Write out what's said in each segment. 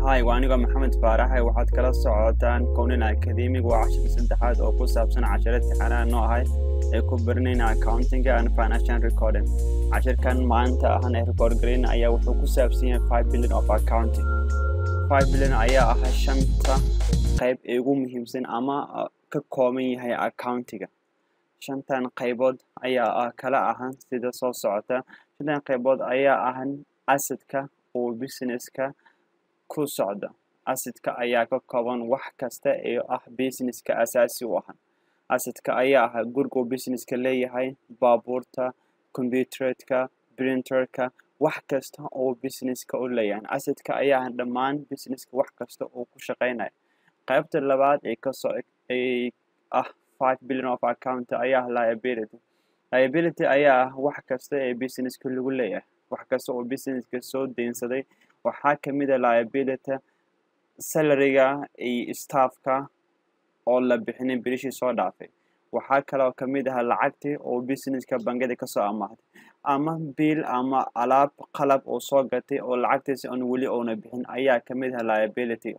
Hi, waa anigoo Maxamed Faaraxe waxaad kala socotaan Kownin Academic waa cashirka saddexaad oo ku saabsan casharada imtixaanaha noo ahay ee ku baranayna accounting and financial recording. Cashirkan maanta ahan ee record gareyn ayaa wuxuu ku saabsan yahay 5 billion of accounting. 5 billion ayaa ah shanta qayb ee ugu muhiimsan ama uh, ka kooban yahay accountiga. Shantan qaybood ayaa ah kala ahan sida soo socota. Shantan qaybood ayaa ahan assetka oo businesska ku socda assetka ayaa ka kooban wax kasta ee ah businesska asaasi u ah assetka ayaa ah guriga uu businesska leeyahay baabuurta computeredka printerka wax kasta oo businesska u leeyahay assetka ayaa ah dhammaan businesska wax kasta oo ku shaqeynayo qaybta labaad ee kasoo ee ah 5 billion of account ayaa ah liability liability ayaa ah wax kasta ee businesska lagu leeyahay wax kasta oo businesska soo deynsaday waxaa kamid ah liability salariga iyo staffka oo la bixinin bilishii soo dhaafay waxaa kaloo kamid ah lacagtii oo businesska bangiyada kasoo amaahday ama biil ama alaab qalab oo soo gatay oo lacagtiisi aan weli oona bixin ayaa kamid ah liability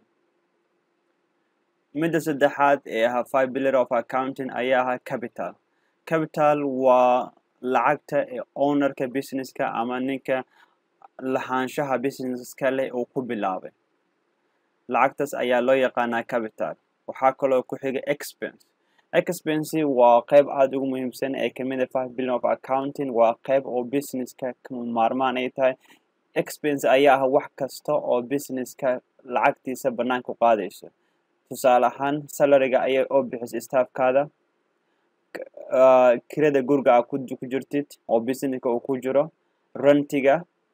midda saddexaad ee ah five billion of accounting ayaa ah capital capital waa lacagta ee ownerka businesska ama ninka lahaanshaha businesska leh uu ku bilaabay lacagtaas ayaa loo yaqaanaa capital waxaa kaloo ku xiga expense expense waa qayb aada ugu muhiimsan ee kamid ah five billion of accounting waa qayb oo businesska maarmaan ay tahay expense ayaa ah wax kasta oo businesska lacagtiisa banaanka u qaadayso tusaale ahaan salariga ayaa oo bixisa staffkaada kirada guriga aa ku jirtid oo businesska uu ku jiro rantiga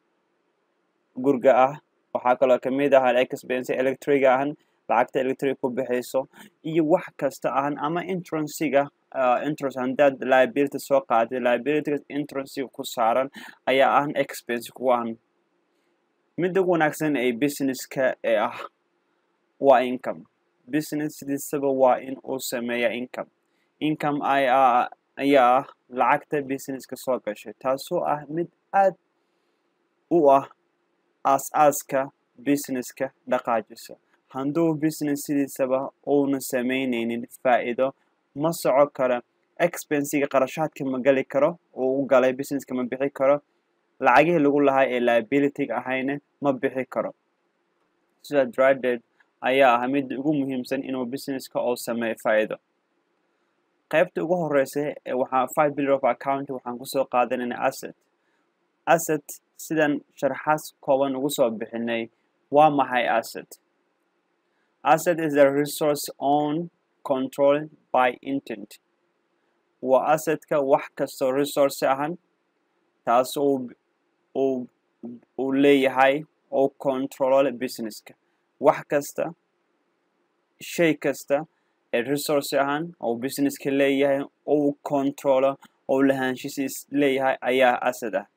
guriga ah waxaa kaloo kamid ah expense electriga ahan lacagta electric ku bixayso iyo wax kasta ahan ama intransiga interest haddaad liability soo qaaday liabilityga intransiga ku saaran ayaa ahan expense ku ahan midda ugu wanaagsan ee businesska ee ah waa income business sidiisaba waa in uu sameeya income income ayaa ayaa ah lacagta businesska soo gashay taasoo ah mid aad u ah aas-aaska businesska dhaqaajisa hadduu business sidiisaba uuna sameyneynin faa-iido ma soco karo expensiga qarashaadka ma gali karo uu u galay businesska ma bixi karo lacagihii lagu lahaa ee liabilityga ahayna ma bixi karo sida draded ayaa ah mid ugu muhiimsan inuu businesska oo sameeyo faa-iido qaybta ugu horeysa ee waxaa five billion of account waxaan kusoo qaadanayna asset asset sidan sharxaas kooban ugu soo bixinay waa maxay asset asset is a resource own control by intent waa assetka wax kastoo resource ahan taas uu uu uu leeyahay oo control businesska wax kasta shay kasta ee resource ahan oo businesska leeyahay ou controlo oo lahaanshihiis leeyahay ayaa asset ah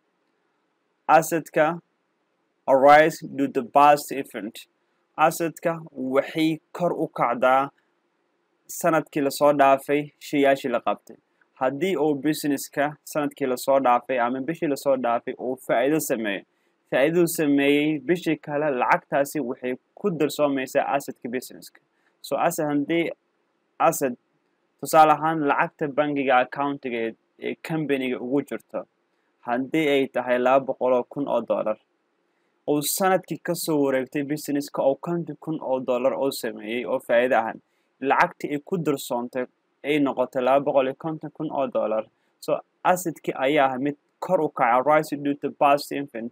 assetka arise to the past event assetka waxay kor u kacdaa sanadkii lasoo dhaafay shayaashii la qabtay haddii uu businesska sanadkii lasoo dhaafay ama bishii lasoo dhaafay uu faa-iido sameeyo faa-iiduu sameeyey bishii kale lacagtaasi waxay ku darsoomaysaa assetka businesska so asset haddii asset tusaale ahaan lacagta bangiga accountiga ee companiga ugu jirto haddii ay tahay laba boqoloo kun oo dollar uu sanadkii kasoo wareegtay businesska oo konton kun oo dollar oo sameeyey oo faa-iido ahan lacagtii ay ku darsoontay ay noqotay laba boqol iyo konton kun oo dollar so assetkii ayaa ah mid kor u kaca rise due to past infant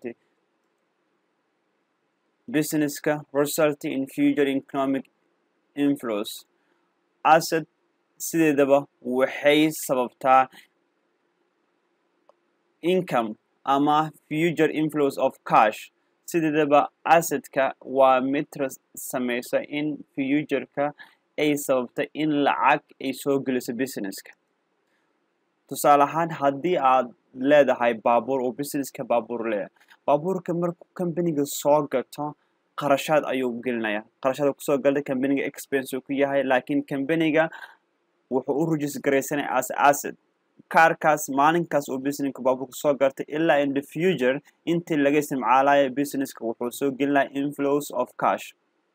businesska result in future economic influence asset sideedaba waxay sababtaa income ama future influence of cash sideedaba assetka waa mid sameysa in futureka ay sababta in lacag ay soo geliso businesska tusaale ahaan haddii aad leedahay baabuur oo businesska baabuur leeyahay baabuurka markuu companiga soo gato qarashaad ayuu gelinaya qarashaad kusoo galday companiga expense uu ku yahay laakiin companiga wuxuu u rujis garaysanaya as asset kaarkaas maalinkaas uu businesska baabuurka soo gartay ilaa in the future intii laga isticmaalayo businesska wuxuu soo gelinaya inflows of cash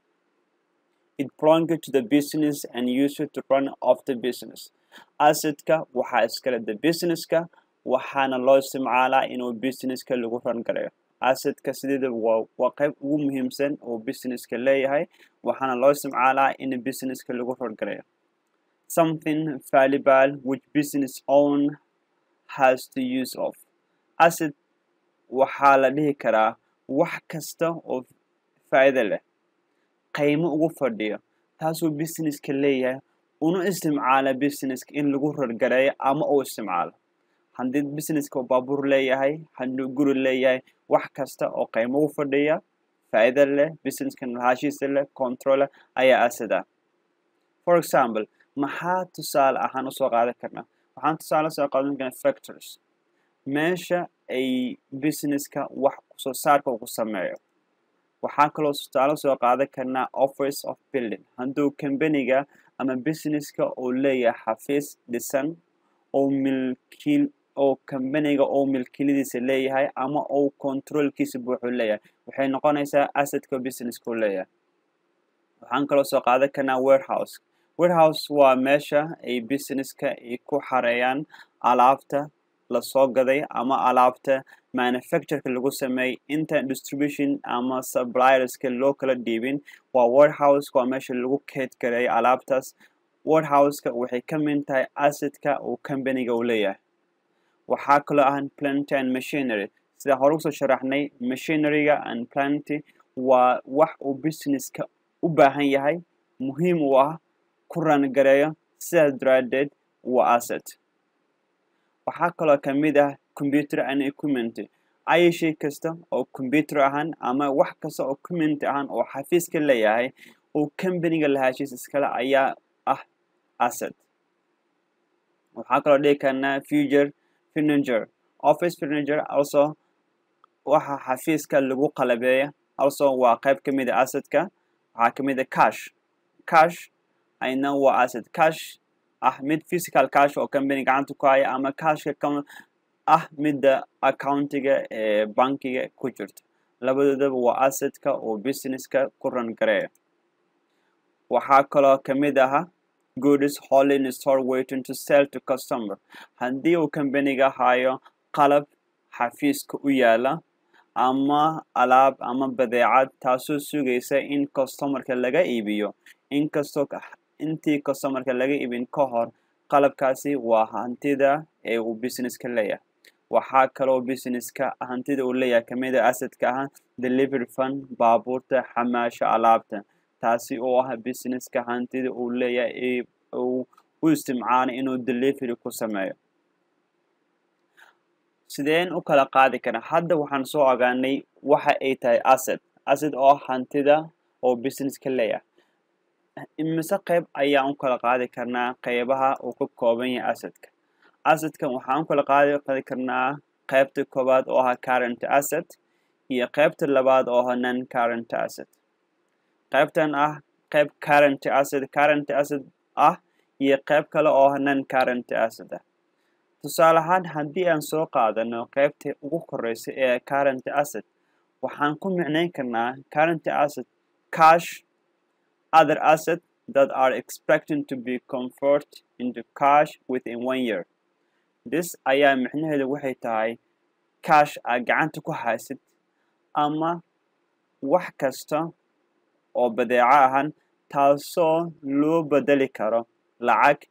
it belonged to the business and used to run of the business assetka waxaa iskale the businesska waxaana loo isticmaalaa inuu businesska lagu ran garayo assetka sideeda waa waa qayb ugu muhiimsan oo businesska leeyahay waxaana loo isticmaalaa in businesska lagu ran garayo something valuable which business own has to use of asset waxaa la dhihi karaa wax kasta oo faa'iido leh qiimo ugu fadhiyo taasuu businesska leeyahay una isticmaala businesska in lagu rargareeyo ama uu isticmaalo haddii businesska uu baabuur leeyahay hadduu guri leeyahay wax kasta oo qiimo ugu fadhiya faa'iido leh businesska lahaanshihiisa leh control ayaa asada for example maxaa tusaale ahaan usoo qaadan karnaa waxaan tusaale soo qaadan karnaa factors meesha ay businesska wax soo saarka ugu sameeyo waxaa kaloo tusaale soo qaadan karnaa office of building hadduu companiga ama businesska uu leeyahay xafiis dhisan oo milkiil oo companiga oo milkiladiisa leeyahay ama uu controlkiisa buuxuu leeyahay waxay noqonaysaa assetka businesska uu leeyahay waxaan kaloo soo qaadan karnaa warehouse warehouse waa meesha ay businesska ay ku xareeyaan alaabta lasoo gaday ama alaabta manufactureka lagu sameeyey inta distribution ama supplierska loo kala dhiibin waa warehouse waa meesha lagu keed gareeyo alaabtaas warehouseka waxay ka mid tahay assetka uu companiga uu leeyahay waxaa kaloo ahan plant and machinery sida hore usoo sharaxnay machineryga and planty waa wax uu businesska u baahan yahay muhiim u ah ku rangareeyo sidaas daraadeed waa asset waxaa kaloo ka mid ah computer and equipment ay shay kasta oo computer ahaan ama wax kasta oo equipment ahaan oo xafiiska leeyahay oo companiga lahaashiis iskale ayaa ah asset waxaa kaloo dhihi karnaa future furniture office furniture also waxa xafiiska lagu qalabeeya also waa qayb ka mid a assetka waxaa ka mid a cash cash ayna waa asset cash ah mid physical cash oo company gacanta ku haya ama cashka ka ah midda accountiga ee bankiga ku jirta labadoodaba waa assetka oo businesska ku ran gareeya waxaa kaloo ka mid aha goods holy in store waiting to sell to customer haddii uu companiga hayo qalab xafiiska u yaala ama alaab ama badeecad taasoo sugaysa in customerka laga iibiyo inkastoo intii customerka laga iibin ka hor qalabkaasi waa hantida ee uu businesska leeyahay waxaa kaloo businesska hantida uu leeyahay kamid a assetka ah delivery fund baabuurta xamaasha alaabta taasi oo ah businesska hantida uu leeyahay uu u isticmaalay inuu delivery ku sameeyo sideen u kala qaadi karaa hadda waxaan soo ogaanay waxa ay tahay asset asset oo hantida oo businesska leeyahay imise qayb ayaan u kala qaadi karnaa qaybaha uu ka kooban yahay assetka assetkan waxaan u kala qaadi qaadi karnaa qaybta koowaad oo ah current asset iyo qaybta labaad oo ah non current asset qaybtan ah qayb current asset current asset ah iyo qayb kale oo ah non current asset ah tusaale ahaan haddii aan soo qaadano qaybta ugu koreysa ee current asset waxaan ku micnayn karnaa current asset cash other assets that are expected to be converted into cash within one year this ayaa micnaheedu waxay tahay cash aad gacanta ku haysid ama wax kasta oo badeeco ahan taasoo loo bedeli karo lacag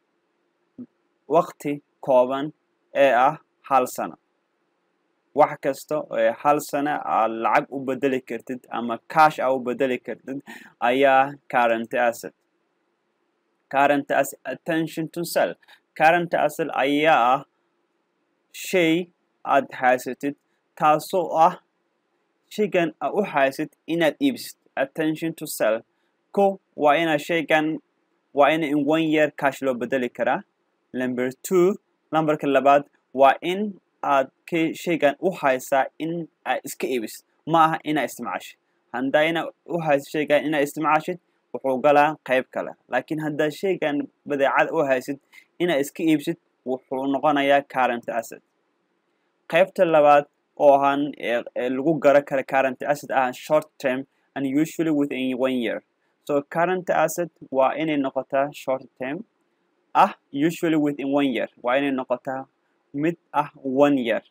waqti kooban ee ah hal sano wax kasta ee hal sano aad lacag u bedeli kartid ama cash aa u bedeli kartid ayaa current asset current asset attention to sell current asset ayaa ah shay aad haysatid taasoo ah shaygan aad u haysid inaad iibsid attention to sell ko waa inaa shaygan waa ina in one year cash loo bedeli karaa number two lambarka labaad waa in aad k shaygan u haysaa in aad iska iibis ma aha inaa isticmaashid haddaa inaa u haysid shaygan inaa isticmaashid wuxuu galaa qayb kale laakiin haddaa shaygan badeecada u haysid inaa iska iibsid wuxuu noqonayaa current asset qaybta labaad oo ahaan ee lagu garo kara current asset ah short term and usually within one year so current asset waa inay noqotaa short term ah usually within one year waa inay noqotaa mid ah one year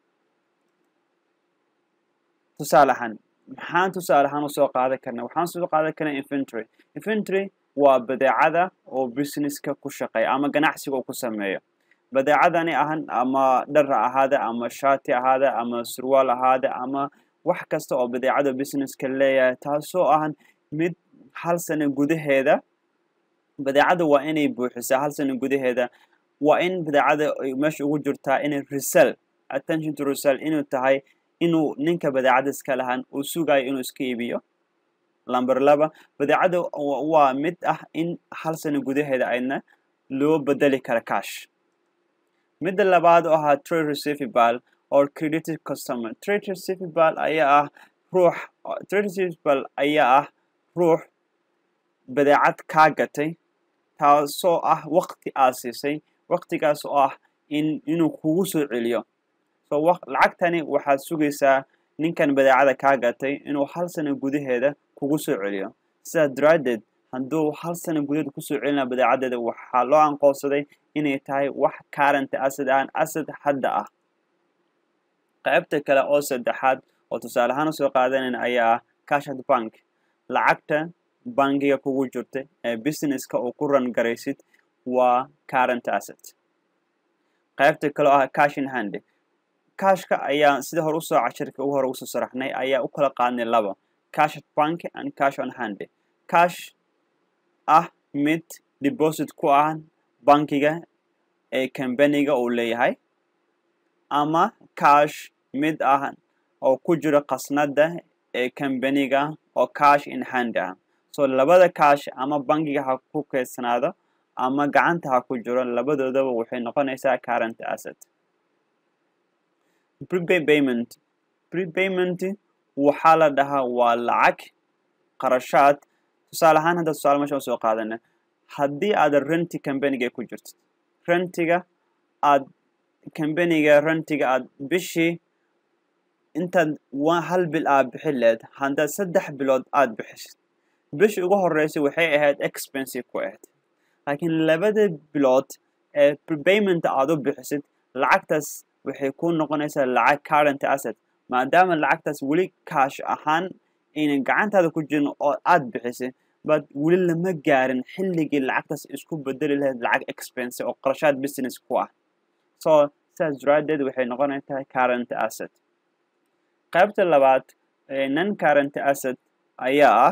tusaale ahaan maxaan tusaale ahaan usoo qaadan karna waxaan soo qaadan karnaa inventory inventory waa badeecada oo businesska ku shaqeeya ama ganacsiga uu ku sameeyo badeecadani ahan ama dhar ahaada ama shaati ahaada ama surwaal ahaada ama wax kasta oo badeecada businesska leeyahay taasoo ahan mid hal sano gudaheeda badeecada waa inay buuxisaa hal sano gudaheeda waa in badeecada meesha ugu jirtaa inay resell attention to resell inuu tahay inuu ninka badeecada iska lahaan uu sugayo inuu iska iibiyo lamber laba badeecada waa mid ah in hal sano gudaheeda aydna loo bedeli kara cash midda labaad oo ahaa trade receivable or credited customer trade receivable ayaa ah ruux trade receivable ayaa ah ruux badeecad kaa gatay taasoo ah waqti aad siisay waqtigaas oo ah in inuu kugu soo celiyo so lacagtani waxaad sugaysaa ninkan badeecada kaa gatay inuu hal sano gudaheeda kugu soo celiyo sidaa daraaddeed hadduu hal sano gudaheeda kusoo celinaa badeecadeeda waxaa loo anqoonsaday inay tahay wax current asad aan asad hadda ah qaybta kale oo saddexaad oo tusaale ahaan usoo qaadanayna ayaa ah cashad bank lacagta bankiga kugu jirta ee businesska uu ku ran garaysid waa current asset qaybta kale oo ah cash in hand cashka ayaa sida hore usoo cashirka ugu hore usoo saraxnay ayaa u kala qaadnay laba cash at bank and cash on hand cash ah mid deposit ku ah bankiga ee kambaniga uu leeyahay ama cash mid ah oo ku jiro qasnada ee kambaniga oo cash in hand ah so labada cash ama bankiga ha ku keydsanaado ama gacanta ha ku jiro labadoodaba waxay noqonaysaa current asset prepay payment prepayment waxaa la dhahaa waa lacag qarashaad tusaale ahaan hadda tusaale mesha usoo qaadana haddii aad renti kambaniga ku jirto rentiga aad kambaniga rentiga aad bishii intaad hal bil aad bixi leed haddaad saddex bilood aad bixisid bishii ugu horreysay waxay ahayd expensive ku ahayd laakiin labada bilood ee prepayment aad u bixisid lacagtaas waxay ku noqonaysaa lacag current asset maadaama lacagtaas weli kaash ahaan aynan gacantaada ku jirin oo aad bixisay bad weli lama gaarin xilligii lacagtaas isku bedeli lahayd lacag expense oo qarashaad business ku ah so sidaas daraadeed waxay noqonaysaa current asset qaybta labaad non current asset ayaa ah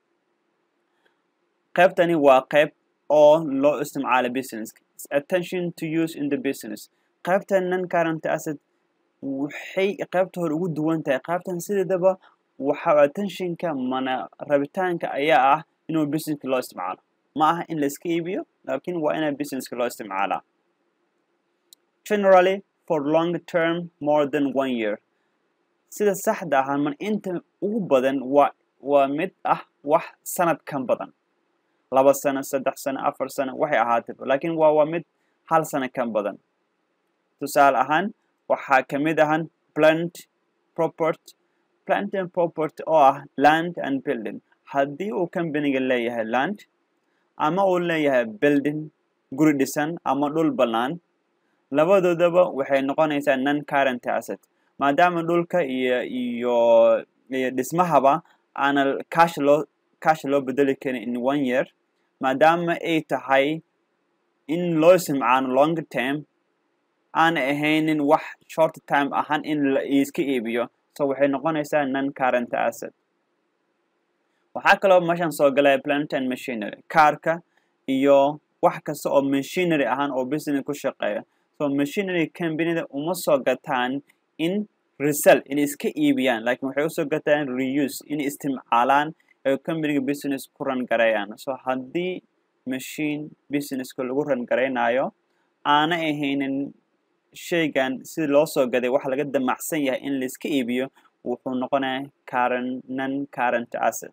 qaybtani waa qayb oo loo isticmaalo business attention to use in the business qaybtan non current asset waxay qaybta hore ugu duwan tahay qaybtan sideedaba waxa attentionka mana rabitaanka ayaa ah inuu businesska loo isticmaalo ma aha in la iska iibiyo laakiin waa inaa businesska loo isticmaalaa generally for long term more than one year sida saxda ahaan man inta ugu badan waa waa mid ah wax sanad kan badan laba sano saddex sano afar sano waxay ahaataba laakiin waa waa mid hal sano kan badan tusaale ahaan waxaa ka mid ahan plant property plant and property oo ah land and building haddii uu companiga leeyahay land ama uu leeyahay building guri dhisan ama dhul bannaan labadoodaba waxay noqonaysaa non current asset maadaama dhulka iyo iyo iyo dhismahaba aana cash loo cash loo bedeli karin in one year maadaama ay tahay in loo isticmaalo long term aana ahaynin wax short time ahaan in la iska iibiyo so waxay noqonaysaa non current asset waxaa kaloo meeshan soo galaya plant and machinery kaarka iyo wax kasta oo machinery ahaan oo business ku shaqeeya so machinery companida uma soo gataan in resell inay iska iibiyaan laakiin waxay usoo gataan reuse inay isticmaalaan ee companiga business ku ran garayaan so haddii machine businesska lagu ran garaynayo aana ahaynin shaygan sida loo soo gaday waxa laga damacsan yahay in laiska iibiyo wuxuu noqonaya current non current asset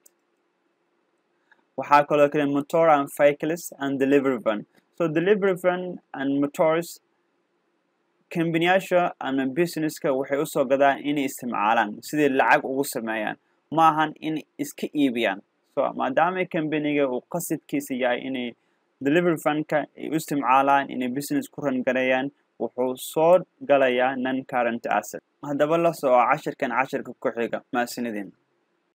waxaa kaloo kale motor and vehicles and delivery van so delivery van and motors kambaniyaasha ama businesska waxay usoo gadaan inay isticmaalaan sidai lacag ugu sameeyaan ma ahan in iska iibiyaan so maadaama kambaniga uu qasidkiisa yahay inay delivery fundka ay u isticmaalaan inay business ku rangareeyaan wuxuu soo galayaa non current asset haddaba la soco cashirkan cashirka ku xiga maasinidin